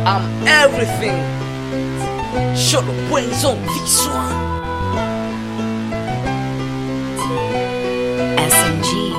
I'm everything. Show the brains on this one. SMG.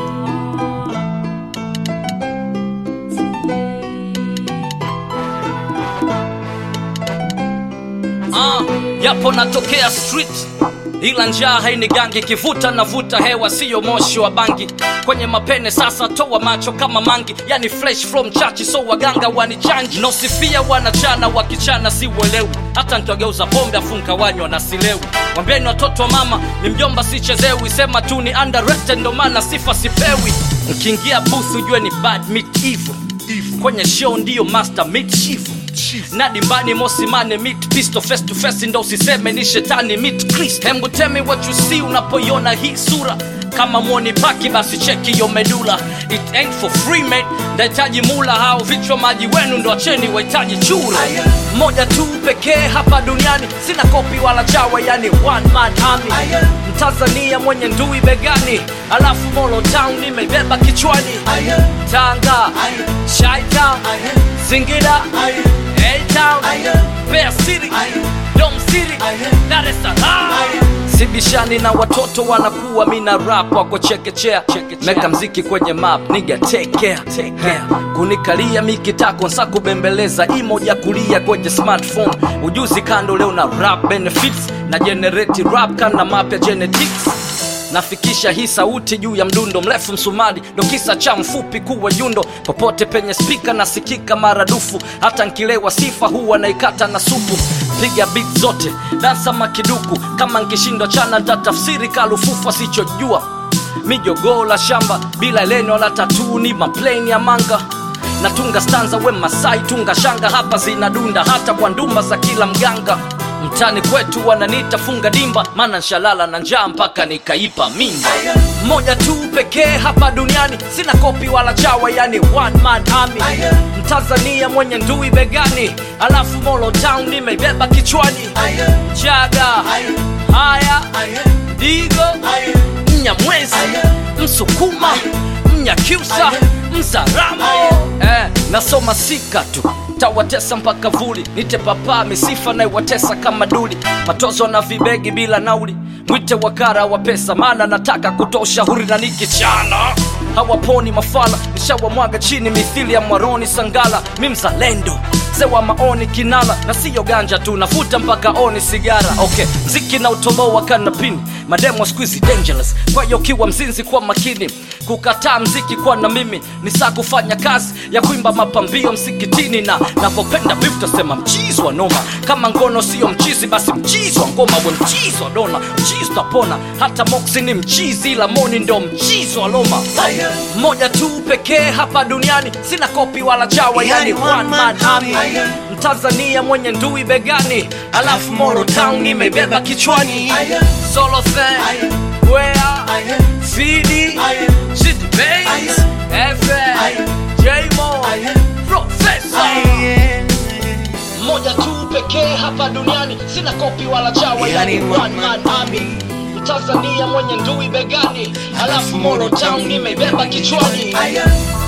Ah, yapo natokea street ila njaa hainigangi kivuta navuta hewa siyo moshi wa bangi kwenye mapene sasa toa macho kama mangi yani fresh from chachi so waganga wanichanji nosifia wanachana wakichana si uelewi hata nkiwageuza pombe afunka wanywa na silewi wambieni watoto wa mama ni mjomba sichezewi sema tu ni underrated ndo maana sifa sipewi nkiingia booth ujue ni bad meat evil kwenye show ndiyo master meat chifu na dimbani mosimane meet pistol face to face ndo usiseme ni shetani meet Chris hembu tell me what you see unapoiona hii sura kama mwoni paki basi cheki yo medula it ain't for free mate ndahitaji mula hao vichwa maji wenu ndo acheni wahitaji chura moja tu pekee hapa duniani sina kopi wala chawa yani one man army mtanzania mwenye ndui begani alafu molo town nimeibeba kichwani tanga shaitown singida A-Town, Mbeya City, Dom City, Dar es Salaam. Sibishani na watoto wanakuwa mina rap wako chekechea meka mziki kwenye map niga take care, take care. kunikalia mikitako nsa kubembeleza imoja kulia kwenye smartphone ujuzi kando leo na rap benefits na generate rap kana mapya genetics nafikisha hii sauti juu ya mdundo mrefu msumari ndo kisa cha mfupi kuwa yundo popote penye spika nasikika maradufu hata nkilewa sifa huwa naikata na supu piga bit zote dansa makiduku kama nkishindwa chana ntatafsiri kalufufa sichojua mijogoo la shamba bila eleno la tatuni mapleni ya manga natunga stanza we masai tunga shanga hapa zinadunda hata kwa ndumba za kila mganga mtani kwetu wananiita funga dimba maana nshalala na njaa mpaka nikaipa mimba moja tu pekee hapa duniani sina kopi wala chawa yani one man army mtanzania mwenye ndui begani alafu molo town nimeibeba kichwani chaga haya digo mnyamwezi msukuma mnyakyusa mzaramo eh, nasoma sika tu tawatesa mpaka vuli nite papaa misifa naiwatesa kama duli matozo na vibegi bila nauli mwite wakara wa pesa maana nataka kutoa ushauri na nikichana hawaponi mafala nishawamwaga chini mithili ya mwaroni sangala mi mzalendo sewa maoni kinala na siyo ganja tu nafuta mpaka oni sigara okay mziki na utoboa kanapini mademo squeezy dangerous kwa hiyo kiwa mzinzi kwa makini kukataa mziki kwa na mimi ni saa kufanya kazi ya kuimba mapambio msikitini na navyopenda beef tasema mchizi wa noma kama ngono sio mchizi basi mchizi wa ngoma we mchizi wa dona mchizi utapona hata moksi ni mchizi ila moni ndo mchizi wa loma mmoja tu pekee hapa duniani sina kopi wala chawa yani one man army mtanzania mwenye ndui begani alafu moro town nimebeba kichwani solo thing where fidi City Bass, FM, J-Mo, Professor mmoja tu pekee hapa duniani sina kopi wala chawa yani one man army mtanzania mwenye ndui begani alafu moro town nimeibeba kichwani